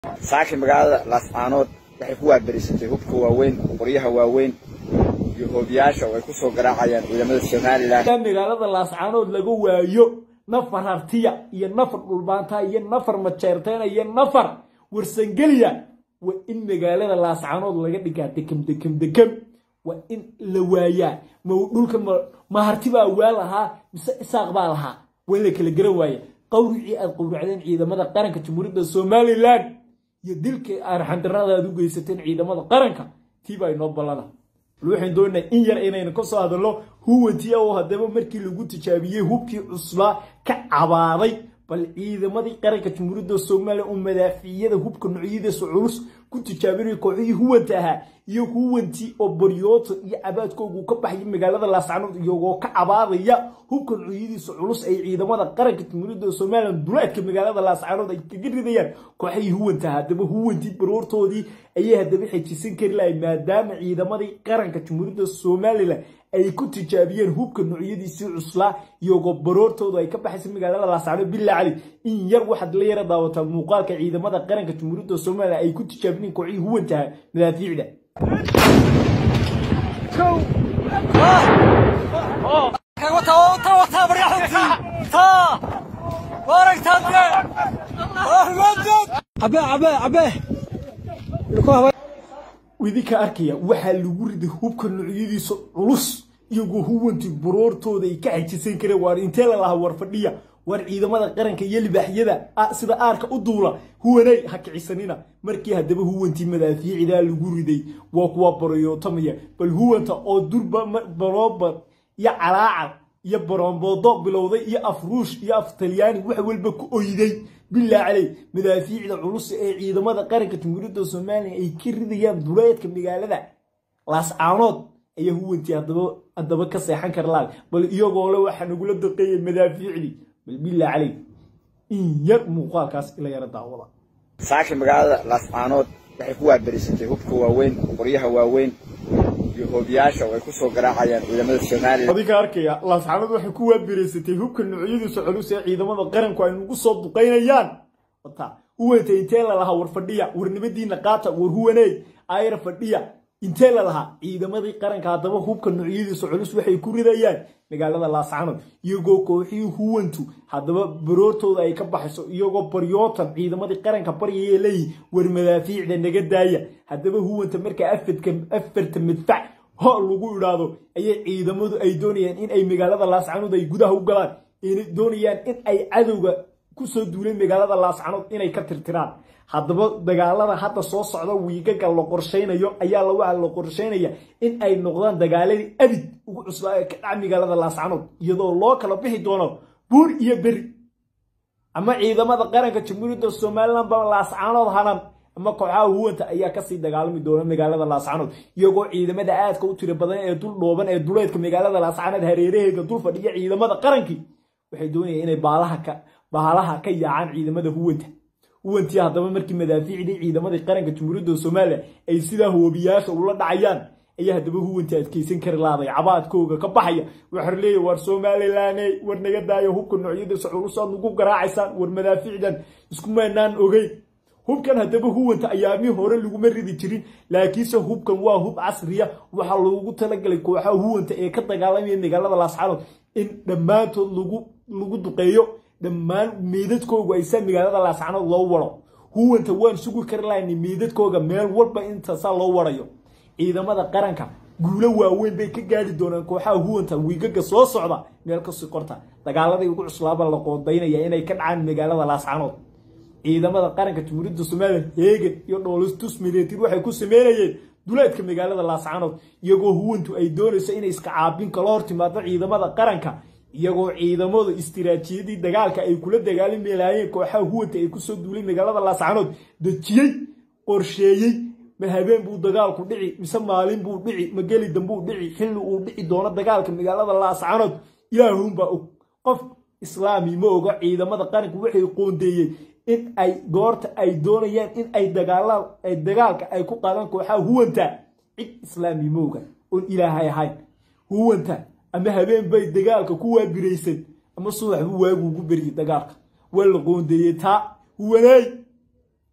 saaki magaalada laascaanood waxay ku waaberisatay hubka waaweyn qoryaha waaweyn iyo hoobiyaasha oo ay ku soo garaacayaan ciidamada somalilan magaalada laascaanood laga waayo nafar hartiya iyo nafar dhulbaanta iyo nafar majeerteena iyo nafar warsangeliya waa in magaalada laascaanood laga dhigaa dekam dekam dekam waa in la waayaa ma dhulka ma harti baa waa lahaa mise isaaq baa lahaa waa in la kala garan waaya qawricii aad qowracdeen ciidamada qaranka jamhuuriyadda somalilan iyo dilka arxandarada aad u geysateen ciidamada qaranka tii baa inoo ballana waxaan doonaa in yar inaynu ka soo hadalno huwantii oo haddaba markii lagu tijaabiyey hubkii cuslaa ka cabaaday bal ciidamadii qaranka jamhuuriyadda soomaaliya oo madaaficiyada hubka noocyadiisa culus ku tijaabinaya kooxihii huwanta ahaa iyo huwantii oo baryooto iyo cabaadkoogu ka baxaya magaalada laascaanood iyagoo ka cabaadaya hubka noocyadiisa culus ay ciidamada qaranka jamhuuriyadda soomaaliya duleedka magaalada laascaanood ay kaga ridayaan kooxihii huwanta ahaa haddaba huwantii baroortoodii ayay haddaba xejisan kari lahay maadaama ciidamadii qaranka jamhuuriyadda somalilan ay ku tijaabiyeen hubka noocyadiisii cuslaa iyagoo baroortoodu ay ka baxaysa magaalada laascaanood bilaa cali in yar waxaad la yara daawataa muuqaalka ciidamada qaranka jamhuuriyadda somalilan ay ku tijaabineen kooxihii huwantaha madaafiicda idinka arkaya waxaa lagu riday hubka noocyadiisa culus iyagoo huwantii baroortooda ay ka xajisan kareen waar intee la lahaa war fadhiya waar ciidamada qaranka iyo libaaxyada sida aarka u duula huwanay ha kicisanina markii haddaba huwantii madaafiicdaa lagu riday waa kuwa barayootamaya bal huwanta oo durba baroobar iyo calaacal iyo baroonboodo bilowday iyo afruush iyo af talyaani wax walba ku oyday bilaa caley madaafiicda culus ee ciidamada qaranka jamhuuriyadda somalilan ay ka ridayaan duleedka magaalada laascaanood ayaa huwantii haddaba ka seexan kara laal bal iyagoo le waxaa nagula daqeeyay madaafiicdii bal bilaa caley in yar muuqaalkaas ila yara daawada saaki magaalada laascaanood waxay ku waaberisatay hubka waaweyn qoryaha waaweyn iyo hoobiyaasha oo ay ku soo garaacayaan ciidamada somalilan adinka arkaya laascaanood waxay ku waabereysatay hubka noocyadiisa culus ee ciidamada qaranku ay nagu soo duqaynayaan wata huwanta intee la lahaa war fadhiya war nabadiina qaata war huwaneey ayra fadhiya intee la lahaa ciidamadii qaranka haddaba hubka noocyadiisa culus waxay ku ridayaan magaalada laascaanood iyagoo kooxihii huwantu haddaba baroortooda ay ka baxayso iyagoo baryootan ciidamadii qaranka baryaya leeyihi war madaafiicda naga daaya haddaba huwanta markaa afarta madfac ho lagu idhaahdo ayay ciidamadu ay doonayaan in ay magaalada laascaanood ay gudaha u galaan inay doonayaan in ay cadowga kusoo duuleen magaalada laascaanood inay ka tirtiraan haddaba dagaalada hadda soo socda wiigaga la qorshaynayo ayaa waxaa la qorshaynaya in ay noqdaan dagaaladii abid ugu cuslaa ee ka dhaca magaalada laascaanood iyadoo loo kala bixi doono buur iyo beri ama ciidamada qaranka jamhuuriyadda somalilan ba laascaanood hanan ama kooxaha huwanta ayaa kasii dagaalami doona magaalada laascaanood iyagoo ciidamada aadka u tiro badan ee dul dhooban ee duleedka magaalada laascaanood hareeraheega dul fadhiya ciidamada qarankii waxay doonayaan inay baalaha ka yaacaan ciidamada huwanta huwantii haddaba markii madaafiicdii ciidamadii qaranka jamhuuriyadda somalilan ay sidaa hoobiyaasha ula dhacayaan ayaa haddaba huwantii adkeysan kari laaday cabaadkooga ka baxaya waxaa leeya war somalilaney war naga daayo hubka noocyadiisa culusaad nagu garaacaysaan war madaafiicdan iskumaanaan ogeyn hubkan haddaba huwanta ayaamii hore laguma ridi jirin laakiinse hubkan waa hub casriya waxaa loogu talagalay kooxaha huwanta ee ka dagaalamaya magaalada laascaanood in dhammaantood lagu duqeeyo dhammaan meydadkoogu aysaa magaalada laascaanood loo waro huwanta waan sugi kari lahaynay meydadkooga meel walba intaasaa loo warayo ciidamada qaranka guulo waaweyn bay ka gaari doonaan kooxaha huwanta wiigaga soo socda meel kasii qorta dagaaladii ugu cuslaaba la qoodaynaya inay ka dhacaan magaalada laascaanood ciidamada qaranka jamhuuriyadda somalilan heegan iyo dhoolistus mideetir waxay ku sameynayeen duleedka magaalada laascaanood iyagoo huwantu ay doonayso inay iska caabin kala hor timaado ciidamada qaranka iyagoo ciidamadu istiraatiijiyadii dagaalka ay kula dagaalami lahaayeen kooxaha huwanta ay kusoo duulay magaalada laascaanood dejiyey qorsheeyey ma habeen buu dagaalku dhici mise maalin buu dhici ma geli dambuu dhici xilli uu dhici doono dagaalka magaalada laascaanood ilaahuunbaa og qof islaami ma oga ciidamada qaranku waxay qoondeeyeen in ay goorta ay doonayaan in ay dagaalka ay ku qaadaan kooxaha huwanta cid islaami ma oga oon ilaahay ahayn huwanta ama habeen bay dagaalka ku waabiraysan ama subax buu waagu ugu beriyey dagaalka waa la qoondeeyey taa huwaneey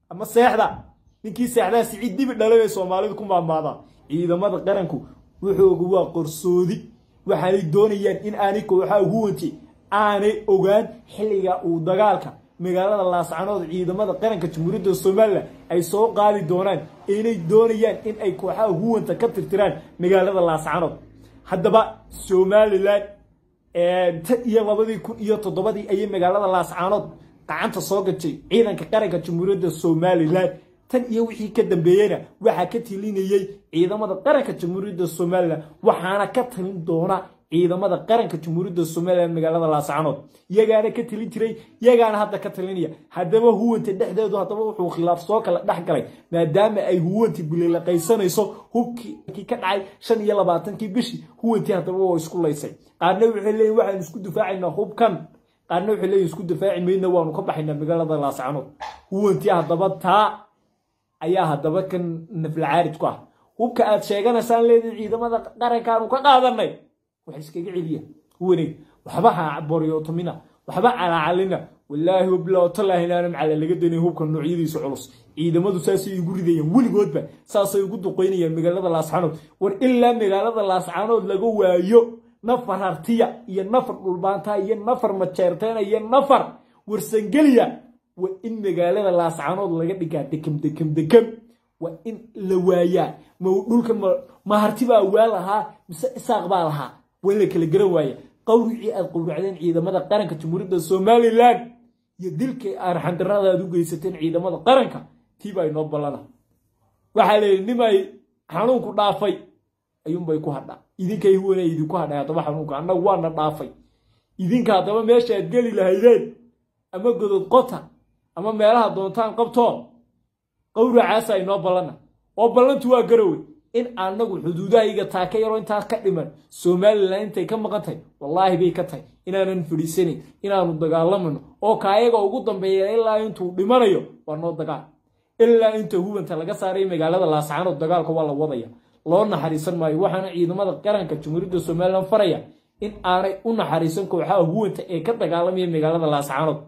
ama seexda ninkii seexdaa siciid dibi dhalay bay soomaalidu ku maamaadaa ciidamada qaranku wuxuuga waa qorsoodi waxaanay doonayaan in aanay kooxaha huwanti aanay ogaan xilliga uu dagaalka magaalada laascanood ciidamada qaranka jamhuuriyadda somalilan ay soo qaadi doonaan inay doonayaan in ay kooxaha huwanta ka tirtiraan magaalada laascanood haddaba somalilan tan iyo labadii kun iyo toddobadii ayay magaalada laascanood gacanta soo gashay ciidanka qaranka jamhuuriyadda somalilan tan iyo wixii ka dambeeyeyna waxaa ka tilinayey ciidamada qaranka jamhuuriyadda somalilan waxaana ka talin doona ciidamada qaranka jamhuuriyadda somalilan magaalada laascanood iyagaana ka talin jiray iyagaana hadda ka talinaya haddaba huwanta dhexdeedu haddaba wuxuu khilaaf soo kala dhex galay maadaama ay huwanti bililaqaysanayso hubkii ka dhacay shan iyo labaatankii bishii huwantii haddaba waa isku laysay qaarna waxay leeyihin waxaan isku difaacaynaa hubkan qaarna waxay leeyihin isku difaaci mayna waanu ka baxaynaa magaalada laascanood huwantii haddaba taa ayaa haddaba kan naflacaarid ku ah hubka aad sheeganaysaan leediin ciidamada qarankaanu ka qaadanay wax iskaga celiya huwaneeg waxba ha boryootomina waxba calacalina wallaahi wabilaahi inaana macala laga danay hubka noocyadiisa culus ciidamadu saasay igu ridayaan weligoodba saasay ugu duqaynayaan magaalada laascanood war ilaa magaalada laascanood laga waayo nafar hartiya iyo nafar dhulbaantaa iyo nafar majeerteena iyo nafar warsangeliya waa in magaalada laascanood laga dhigaa dekam dekam dekam waa in la waayaa ma dhulka ma harti baa waa lahaa mise isaaq baa lahaa waa in la kala garan waaya qawricii aad qowracdeen ciidamada qaranka jamhuuriyadda somalilan iyo dilkii arxandarada aad u geysateen ciidamada qaranka tiibaa inoo ballana waxaa leeyihi nimay xanuunku dhaafay ayuunbay ku hadhaa idinkay huwana idinku hadhay haddaba xanuunka annagu waana dhaafay idinka haddaba meesha aad geli lahaydeen ama godod qota ama meelaha doontaan qabtoo qawracaasa inoo ballana oo ballantu waa garowe in anagu xuduudahayga taaka yaroo intaa ka dhiman somalilan intay ka maqan tahay wallaahi bay ka tahay inaanan fadhiisanayn inaanu dagaalamano oo kaayaga ugu dambeeya ilaa intuu dhimanayo waa noo dagaal ilaa inta hubanta laga saaray magaalada laascanood dagaalka waa la wadaya loo naxariisan maayo waxaana ciidamada qaranka jamhuuriyadda somalilan faraya in aanay u naxariisan kooxaha huwanta ee ka dagaalamaya magaalada laascanood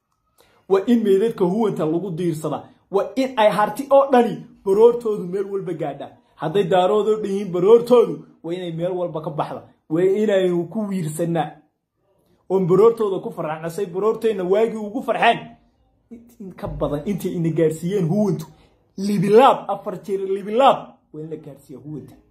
waa in meydadka huwanta lagu diirsadaa waa in ay harti oo dhani baroortoodu meel walba gaadhaan hadday daaroodoo dhan yihiin baroortoodu waa inay meel walba ka baxda waa inaynu ku wiirsanaa oon baroortooda ku farxnasay baroorteenna waagii ugu farxeen in ka badan intay ina gaarsiiyeen huwantu libilaab afar jeer libilaab waa in la gaarsiiya huwanta